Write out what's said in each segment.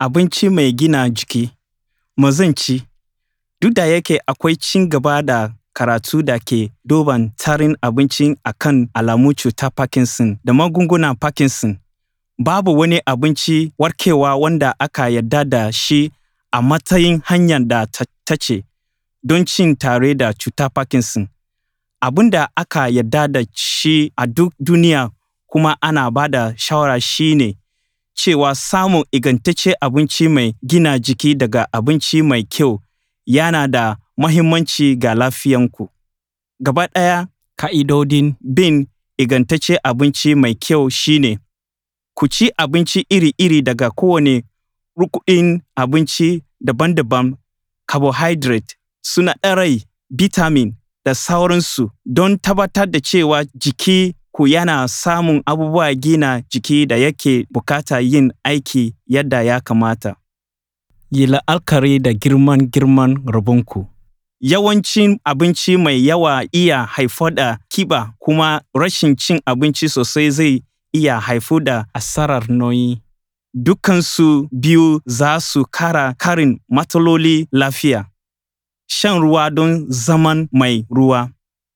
abinci mai gina jiki, me zan ci? Duk da yake akwai ci gaba da karatu da ke duban tsarin abinci a kan alamun cutar Parkinson da magungunan Parkinson, babu wani abinci warkarwa wanda aka yarda da shi a matsayin hanyar da ta dace don ci tare da cutar Parkinson. Abin da aka yarda da shi a duk duniya kuma ana ba da shawara shi ne cewa samun ingantaccen abinci mai gina jiki daga abinci mai kyau yana da muhimmanci ga lafiyanku. Gaba ɗaya, ƙa'idodin bin ingantaccen abinci mai kyau shi ne, ku ci abinci iri-iri daga kowane rukunin abinci daban-daban, carbohydrate, sinadarai, vitamin da sauransu don tabbatar da cewa jikinku yana samun abubuwan gina jiki da yake buƙata yin aiki yadda ya kamata. Yi la'akari da girman girman rabonku. Yawancin abinci mai yawa iya haifar da ƙiba kuma rashin cin abinci sosai zai iya haifar da asarar nauyi. Dukansu biyu za su ƙara ƙarin matsalolin lafiya. Shan ruwa don zaman mai ruwa.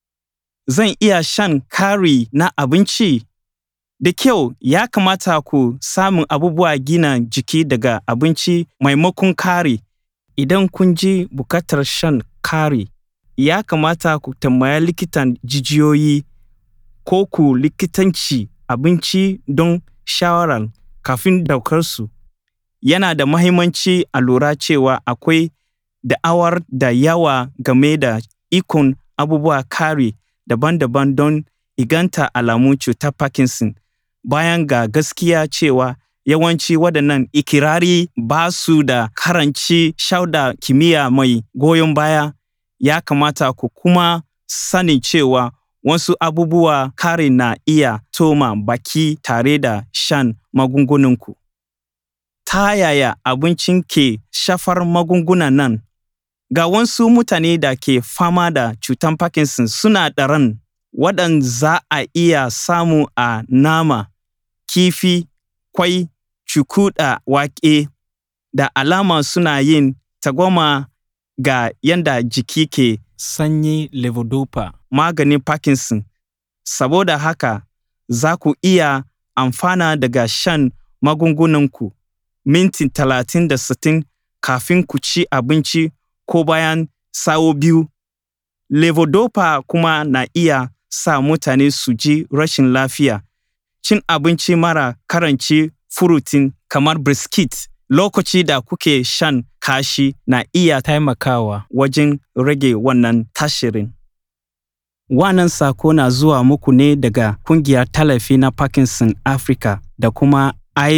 Zan iya shan ƙari na abinci? Da kyau, ya kamata ku samu abubuwan gina jiki daga abinci maimakon ƙari. Idan kun ji buƙatar shan ƙari, ya kamata ku tambayi likitan jijiyoyi ko ko likitanci abinci don shawara kafin ɗaukarsu. Yana da muhimmanci a lura cewa akwai da'awar da yawa game da ikon abubuwan ƙari daban-daban don inganta alamun cutar Parkinson. Bayan ga gaskiya cewa yawancin waɗannan iƙirari ba su da ƙarancin shaidar kimiyya mai goyon baya, ya kamata ku kuma sani cewa wasu abubuwan ƙari na iya tsoma baki tare da shan magungunanku. Ta yaya abinci ke shafar magungunan nan? Ga wasu mutane da ke fama da cutar Parkinson sinadaran waɗanda za a iya samu a nama, kifi, ƙwai, cuku da wake da alama suna yin tsangwama ga yadda jiki ke sanya levodopa maganin Parkinson. Saboda haka, za ku iya amfana daga shan magungunanku minti talatin da sittin kafin ku ci abinci ko bayan sa'o'i biyu. Levodopa kuma na iya sa mutane su ji rashin lafiya. Cin abinci mara ƙarancin furutin kamar biskit lokacin da kuke shan kashi na iya taimakawa wajen rage wannan tasirin. Wannan saƙo na zuwa muku ne daga Ƙungiyar Tallafi na Parkinson Africa da kuma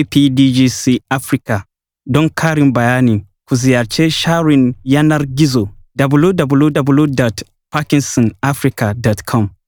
IPDGC Africa. Don ƙarin bayani, ku ziyarci shafin yanar gizo www.parkinsonafrica.com.